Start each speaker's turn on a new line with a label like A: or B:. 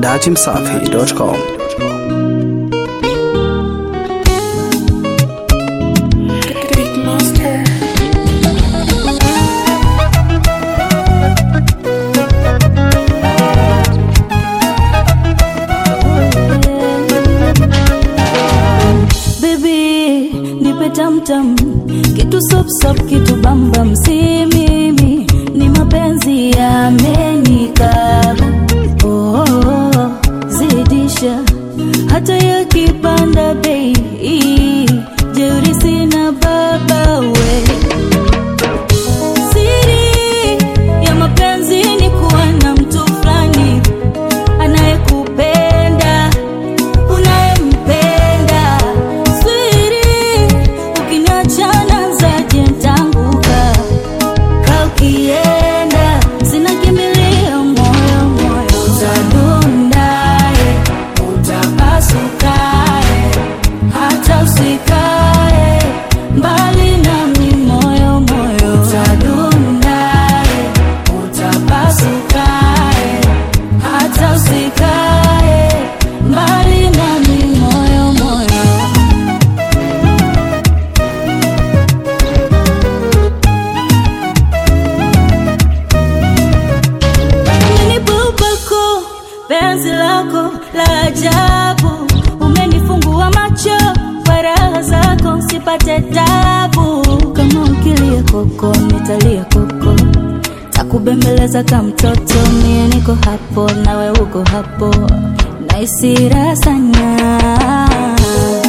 A: dachimsafi.com.
B: Baby, nipe tamtam kitu sop sop kitu bambam, si mimi ni mapenzi yamenikaba. Oh, oh, oh, zidisha hata yakipanda bei, jeuri sina baba we Siri ya mapenzi ni kuwa na mtu fulani anayekupenda unayempenda. Siri ukiniachana zaje ntanguka ka ukienda sina kimbilio moyo moyo utadundae utapasukae hata usikae mbali nami moyo moyo utadundae utapasukae hata usikae mbali nami moyo moyo Umenibubako penzi lako la ajabu, umenifungua macho kwa raha zako, sipate tabu. Kama ukilia koko, nitalia koko, takubembeleza kama mtoto. Mie niko hapo, nawe uko hapo, naisi raha sana